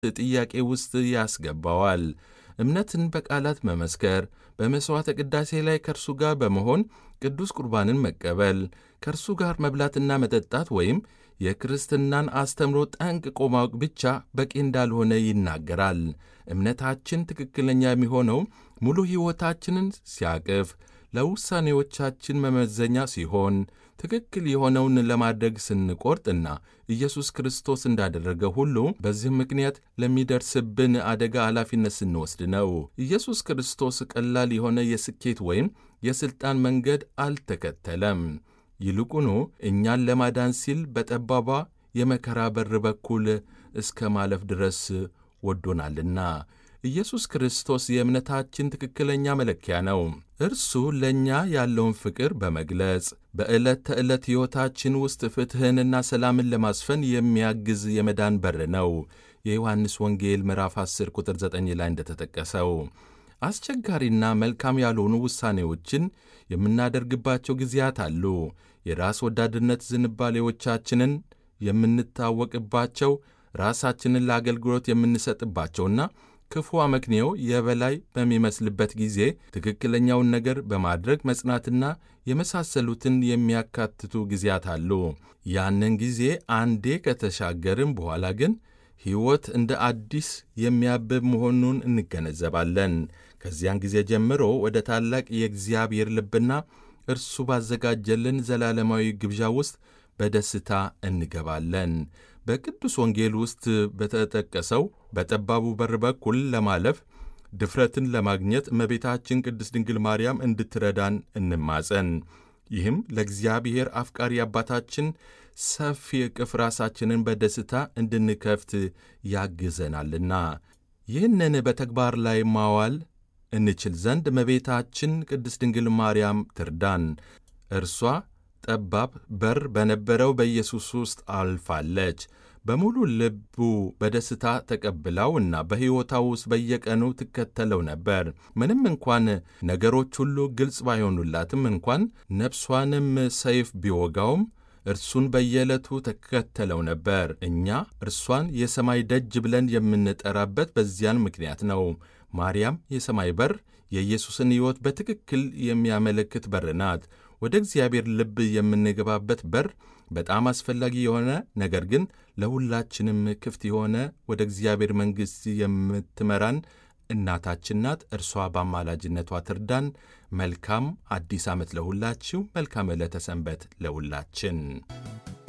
ጥያቄ ውስጥ ያስገባዋል። እምነትን በቃላት መመስከር፣ በመሥዋዕተ ቅዳሴ ላይ ከእርሱ ጋር በመሆን ቅዱስ ቁርባንን መቀበል፣ ከእርሱ ጋር መብላትና መጠጣት ወይም የክርስትናን አስተምሮ ጠንቅቆ ማወቅ ብቻ በቂ እንዳልሆነ ይናገራል። እምነታችን ትክክለኛ የሚሆነው ሙሉ ሕይወታችንን ሲያቅፍ፣ ለውሳኔዎቻችን መመዘኛ ሲሆን፣ ትክክል የሆነውን ለማድረግ ስንቆርጥና ኢየሱስ ክርስቶስ እንዳደረገ ሁሉ በዚህም ምክንያት ለሚደርስብን አደጋ ኃላፊነት ስንወስድ ነው። ኢየሱስ ክርስቶስ ቀላል የሆነ የስኬት ወይም የሥልጣን መንገድ አልተከተለም። ይልቁኑ እኛን ለማዳን ሲል በጠባቧ የመከራ በር በኩል እስከ ማለፍ ድረስ ወዶናልና። ኢየሱስ ክርስቶስ የእምነታችን ትክክለኛ መለኪያ ነው። እርሱ ለእኛ ያለውን ፍቅር በመግለጽ በዕለት ተዕለት ሕይወታችን ውስጥ ፍትሕንና ሰላምን ለማስፈን የሚያግዝ የመዳን በር ነው። የዮሐንስ ወንጌል ምዕራፍ 10 ቁጥር 9 ላይ እንደተጠቀሰው አስቸጋሪና መልካም ያልሆኑ ውሳኔዎችን የምናደርግባቸው ጊዜያት አሉ። የራስ ወዳድነት ዝንባሌዎቻችንን የምንታወቅባቸው፣ ራሳችንን ለአገልግሎት የምንሰጥባቸውና ክፉ አመክንዮ የበላይ በሚመስልበት ጊዜ ትክክለኛውን ነገር በማድረግ መጽናትና የመሳሰሉትን የሚያካትቱ ጊዜያት አሉ። ያንን ጊዜ አንዴ ከተሻገርም በኋላ ግን ሕይወት እንደ አዲስ የሚያብብ መሆኑን እንገነዘባለን። ከዚያን ጊዜ ጀምሮ ወደ ታላቅ የእግዚአብሔር ልብና እርሱ ባዘጋጀልን ዘላለማዊ ግብዣ ውስጥ በደስታ እንገባለን። በቅዱስ ወንጌል ውስጥ በተጠቀሰው በጠባቡ በር በኩል ለማለፍ ድፍረትን ለማግኘት እመቤታችን ቅድስት ድንግል ማርያም እንድትረዳን እንማጸን። ይህም ለእግዚአብሔር አፍቃሪ አባታችን ሰፊ እቅፍ ራሳችንን በደስታ እንድንከፍት ያግዘናልና ይህንን በተግባር ላይ ማዋል እንችል ዘንድ እመቤታችን ቅድስት ድንግል ማርያም ትርዳን። እርሷ ጠባብ በር በነበረው በኢየሱስ ውስጥ አልፋለች። በሙሉ ልቡ በደስታ ተቀብላው እና በሕይወቷ ውስጥ በየቀኑ ትከተለው ነበር። ምንም እንኳን ነገሮች ሁሉ ግልጽ ባይሆኑላትም እንኳን ነፍሷንም ሰይፍ ቢወጋውም እርሱን በየዕለቱ ተከተለው ነበር። እኛ እርሷን የሰማይ ደጅ ብለን የምንጠራበት በዚያን ምክንያት ነው። ማርያም የሰማይ በር የኢየሱስን ሕይወት በትክክል የሚያመለክት በር ናት። ወደ እግዚአብሔር ልብ የምንገባበት በር በጣም አስፈላጊ የሆነ ነገር ግን ለሁላችንም ክፍት የሆነ ወደ እግዚአብሔር መንግሥት የምትመራን እናታችን ናት። እርሷ በአማላጅነቷ ትርዳን። መልካም አዲስ ዓመት ለሁላችሁ። መልካም ዕለተ ሰንበት ለሁላችን።